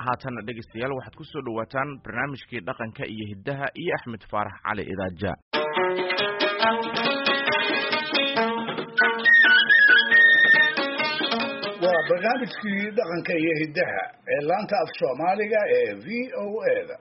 haatan dhegaystayaal waxaad ku soo dhowaataan barnaamijkii dhaqanka iyo hiddaha iyo axmed faarax cali idaaja waa barnaamijkii dhaqanka iyo hiddaha ee laanta af soomaaliga ee v o a-da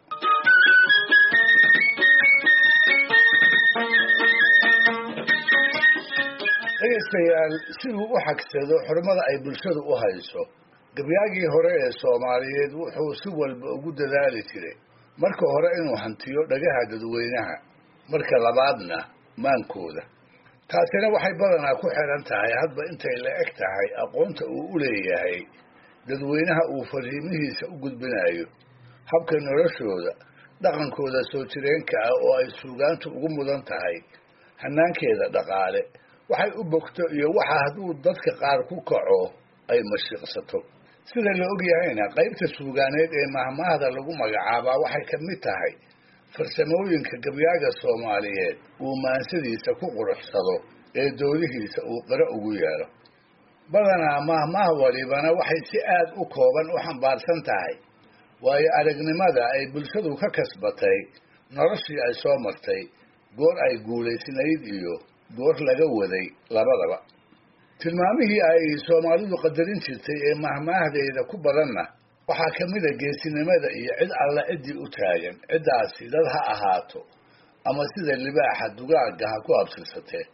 dhegaystayaal siduu u xagsado xurmada ay bulshadu u hayso gabyaagii hore ee soomaaliyeed wuxuu si walba ugu dadaali jiray marka hore inuu hantiyo dhagaha dadweynaha marka labaadna maankooda taasina waxay badanaa ku xidhan tahay hadba intay la eg tahay aqoonta uu u leeyahay dadweynaha uu fariimihiisa u gudbinayo habka noloshooda dhaqankooda soo jireenka ah oo ay suugaantu ugu mudan tahay hanaankeeda dhaqaale waxay u bogto iyo waxa hadduu dadka qaar ku kaco ay mashiiqsato sida la ogyahayna qaybta suugaaneed ee mahmaahda lagu magacaabaa waxay ka mid tahay farsamooyinka gabyaaga soomaaliyeed uu maansadiisa ku quruxsado ee doodihiisa uu qiro ugu yeelo badanaa mahmaah walibana waxay si aad u kooban u xambaarsan tahay waayo aragnimada ay bulshadu ka kasbatay noloshii ay soo martay goor ay guulaysnayd iyo goor laga waday labadaba tilmaamihii ay soomaalidu qadarin jirtay ee mahmaahdeeda ku badanna waxaa ka mid a geesinimada iyo cid alla ciddii u taagan ciddaasi dad ha ahaato ama sida libaaxa dugaagga ha ku absirsatee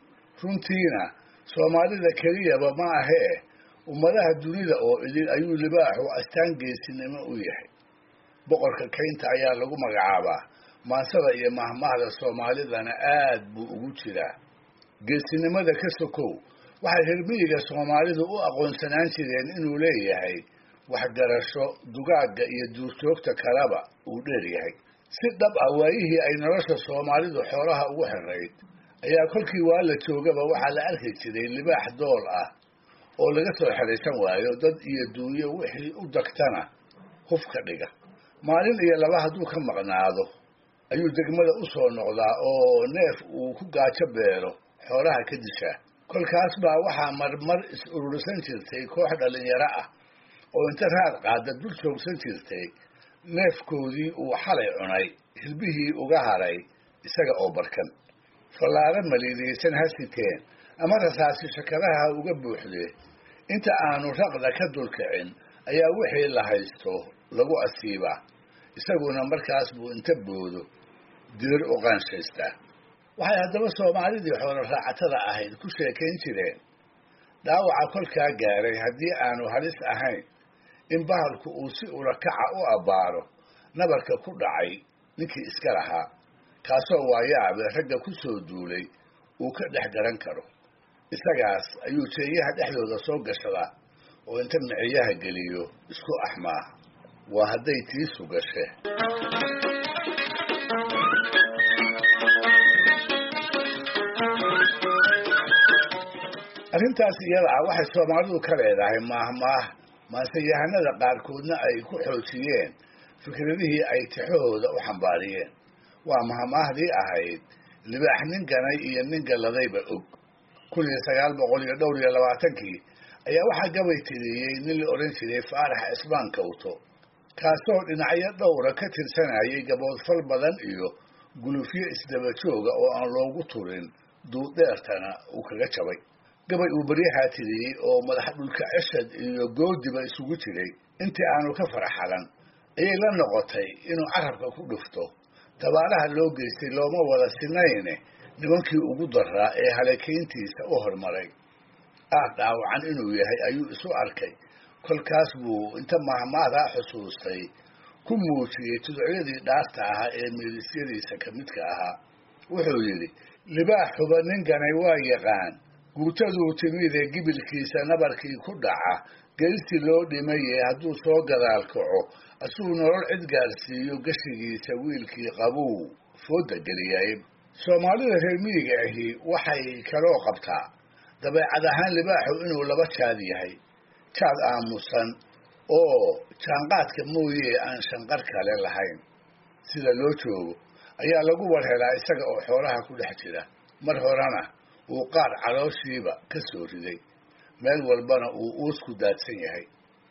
runtiina soomaalida keliyaba ma ahee ummadaha dunida oo idin ayuu libaaxu astaan geesinimo u yahay boqorka kaynta ayaa lagu magacaabaa maansada iyo mahmaahda soomaalidana aad buu ugu jiraa geesinimada ka sokow waxay reermiyiga soomaalidu u aqoonsanaan jireen inuu leeyahay waxgarasho dugaagga iyo duurjoogta kaleba uu dheer yahay si dhab ah waayihii ay nolosha soomaalidu xoolaha ugu xirayd ayaa kolkii waa la joogaba waxaa la arki jiray libaax dool ah oo laga soo xidhaysan waayo dad iyo duunyo wixii u dagtana huf ka dhiga maalin iyo laba hadduu ka maqnaado ayuu degmada u soo noqdaa oo neef uu ku gaajo beelo xoolaha ka dishaa kolkaas baa waxaa marmar is urursan jirtay koox dhallinyaro ah oo inta raad qaada dul joogsan jirtay neefkoodii uu xalay cunay hilbihii uga haray isaga oo barkan fallaaro maliidaysan ha siteen ama rasaasi shakadaha uga buuxdee inta aanu raqda ka dulkicin ayaa wixii la haysto lagu asiibaa isaguna markaas buu inta boodo dirir u qaanshaystaa waxay haddaba soomaalidii xoolo raacatada ahayd ku sheekayn jireen dhaawaca kolkaa gaaray haddii aanu halis ahayn in bahalku uu si ulakaca u abbaaro nabarka ku dhacay ninkii iska lahaa kaasoo waayaabe ragga ku soo duulay uu ka dhex garan karo isagaas ayuu jeeyaha dhexdooda soo gashadaa oo inta miciyaha geliyo isku axmaa waa hadday tiisu gashe arrintaas iyada ah waxay soomaalidu ka leedahay maahmaah maanseyahanada qaarkoodna ay ku xoojiyeen fikradihii ay tixahooda u xambaariyeen waa mahmaahdii ahayd libaax nin ganay iyo nin galladayba og kun iyo sagaal boqol iyo dhowr iyo labaatankii ayaa waxaa gabay tiriyey nin la odhan jiray faarax cismaan kawto kaasoo dhinacyo dhowra ka tirsanayay gaboodfal badan iyo gulufyo isdaba jooga oo aan loogu turin duudheertana uu kaga jabay gabay uu baryahaa tiriyey oo madax dhulka ceshad iyo goodiba isugu jiray intii aanu ka farxalan ayay la noqotay inuu carabka ku dhufto tabaaraha loo geystay looma wada sinayne nimankii ugu daraa ee halakayntiisa u hormaray aad dhaawacan inuu yahay ayuu isu arkay kolkaas buu inta mahmaahdaa xusuustay ku muujiyey tuducyadii dhaarta ahaa ee miilisyadiisa ka midka ahaa wuxuu yidhi libaaxuba nin ganay waa yaqaan guutaduu timidee gibilkiisa nabarkii ku dhaca gelsi loo dhimaye hadduu soo gadaal kaco asuu nolol cid gaarsiiyo gashigiisa wiilkii qabuu fooda geliyay soomaalida reer miyiga ahi waxay kaloo qabtaa dabeecad ahaan libaaxu inuu laba jaad yahay jaad aamusan oo jaanqaadka mooye aan shanqar kale lahayn sida loo joogo ayaa lagu war helaa isaga oo xoolaha ku dhex jira mar horena uu qaar calooshiiba ka soo riday meel walbana uu uusku daadsan yahay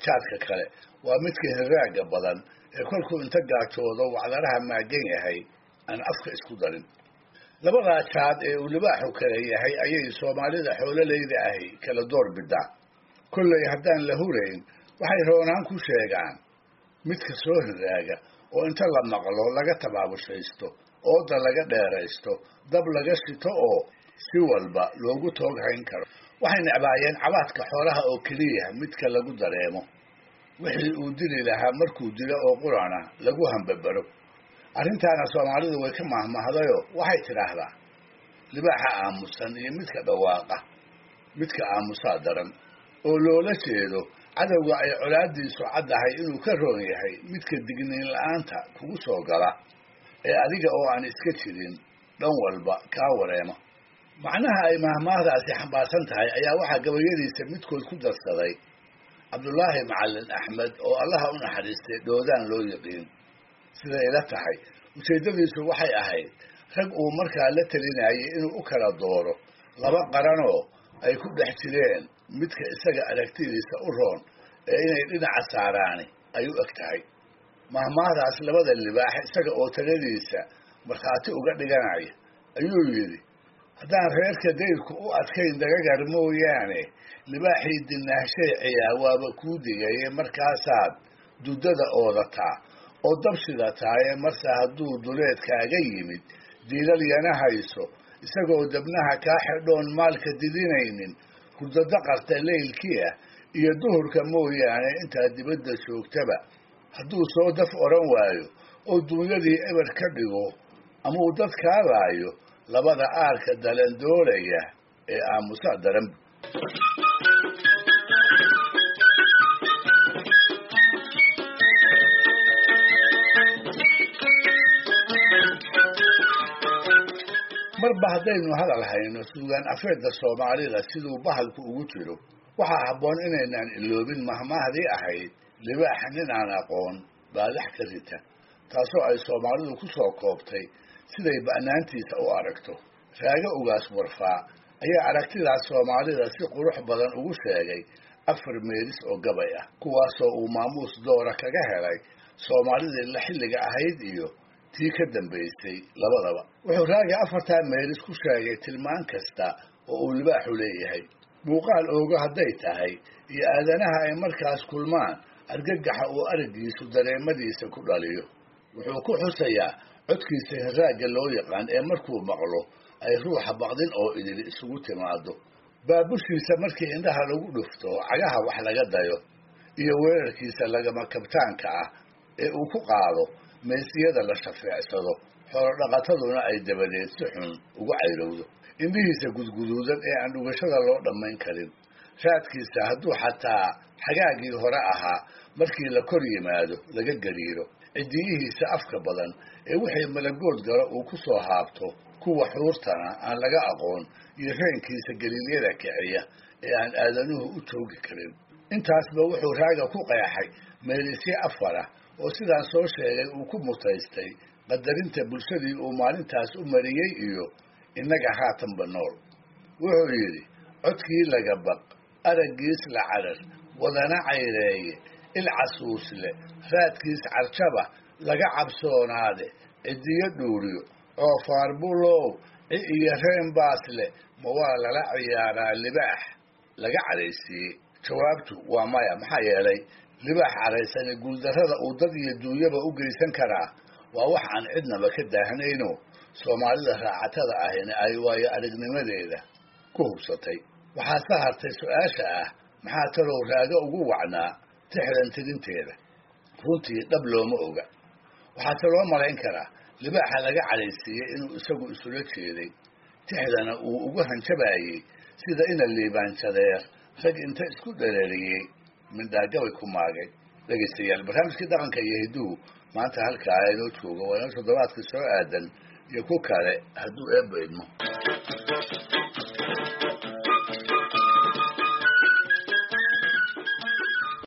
jaadka kale waa midka hiraaga badan ee kolkuu inta gaajoodo wacdaraha maagan yahay aan afka isku darin labadaa jaad ee uu libaaxu kale yahay ayay soomaalida xoololeyda ahi kala door bidaan kollay haddaan la hurayn waxay roonaan ku sheegaan midka soo hiraaga oo inta la maqlo laga tabaabushaysto ooda laga dheeraysto dab laga shito oo si walba loogu toog hayn karo waxay necbaayeen cabaadka xoolaha oo keliya midka lagu dareemo wixii uu dili lahaa markuu dilo oo qurana lagu hambabaro arrintaana soomaalidu way ka mahmahdayoo waxay tidhaahdaa libaaxa aamusan iyo midka dhawaaqa midka aamusaa daran oo loola jeedo cadowga ay colaadiisu caddahay inuu ka roon yahay midka digniin la-aanta kugu soo gala ee adiga oo aan iska jirin dhan walba kaa wareema macnaha ay mahmaahdaasi xambaarsan tahay ayaa waxaa gabayadiisa midkood ku darsaday cabdulaahi macalin axmed oo allaha u naxariistay dhoodaan loo yiqiin siday ila tahay ujeeddadiisu waxay ahayd rag uu markaa la telinayay inuu u kala dooro laba qaranoo ay ku dhex jireen midka isaga aragtidiisa u roon ee inay dhinaca saaraani ay u eg tahay mahmaahdaas labada libaax isaga oo taladiisa markhaati uga dhiganaya ayuu yidhi haddaan reerka dayrku u adkayn dagagar mooyaane libaaxii dinaahshay ciyaa waaba kuu digaye markaasaad duddada oodataa oo dabshida taaye marse hadduu duleedkaaga yimid diilal yana hayso isagoo dabnaha kaa xidhoon maalka didinaynin hurdada qarta leylkii ah iyo duhurka mooyaane intaad dibadda joogtaba hadduu soo daf odhan waayo oo duunyadii eber ka dhigo ama uu dad kaa laayo labada aarka dalandoolaya ee aamusa daran marba haddaynu hadal hayno suugaan afeedda soomaalida siduu bahalku ugu jiro waxaa habboon inaynaan iloobin mahmaahdii ahayd libaaxa nin aan aqoon baadax ka rita taasoo ay soomaalidu ku soo koobtay siday ba'naantiisa u aragto raago ugaas warfaa ayaa aragtidaas soomaalida si qurux badan ugu sheegay afar meelis oo gabay ah kuwaasoo uu maamuus doora kaga helay soomaalidii la xilliga ahayd iyo tii ka dambaysay labadaba wuxuu raaga afartaa meelis ku sheegay tilmaan kasta oo uu libaaxu leeyahay muuqaal oogo hadday tahay iyo aadanaha ay markaas kulmaan argagaxa uu araggiisu dareemadiisa ku dhaliyo wuxuu ku xusayaa codkiisa hiraagga loo yaqaan ee markuu maqlo ay ruuxa baqdin oo idil isugu timaado baabushiisa markii indhaha lagu dhufto cagaha wax laga dayo iyo weerarkiisa lagama kabtaanka ah ee uu ku qaado meysiyada la shafeecsado xoolodhaqataduna ay dabadeed si xun ugu cayrowdo indhihiisa gudguduudan ee aan dhugashada loo dhammayn karin raadkiisa hadduu xataa xagaagii hore ahaa markii la kor yimaado laga gariiro cidiyihiisa afka badan ee wixii malagood galo uu ku soo haabto kuwa xuurtana aan laga aqoon iyo reenkiisa galiilyada kiciya ee aan aadanuhu u joogi karin intaasba wuxuu raaga ku qeexay meelisye afar ah oo sidaan soo sheegay uu ku mutaystay qadarinta bulshadii uu maalintaas u mariyey iyo innaga haatanba nool wuxuu yidhi codkii laga baq araggiis la carar wadana cayreeye il casuusle raadkiis carjaba laga cabsoonaade cidiyo dhuuriyo coofaar bulow ci iyo reen baasle ma waa lala ciyaaraa libaax laga cadhaysiiyey jawaabtu waa maya maxaa yeelay libaax cadhaysani guuldarrada uu dad iyo duunyaba u geysan karaa waa wax aan cidnaba ka daahnayno soomaalida raacatada ahina ay waayo aragnimadeeda ku hubsatay waxaa ka hartay su-aasha ah maxaa talow raago ugu wacnaa tixdan tirinteeda runtii dhab looma oga waxaase loo malayn karaa libaaxa laga cadhaysiiyey inuu isagu isula jeeday tixdana uu ugu hanjabaayey sida ina liibaanjadeer rag inta isku dhereeriyey mindhaagabay ku maagay dhegaystayaal barnaamijkii dhaqanka iyo hidduhu maanta halkaa inoo jooga waa inoo toddobaadka soo aadan iyo ku kale hadduu eebba idmo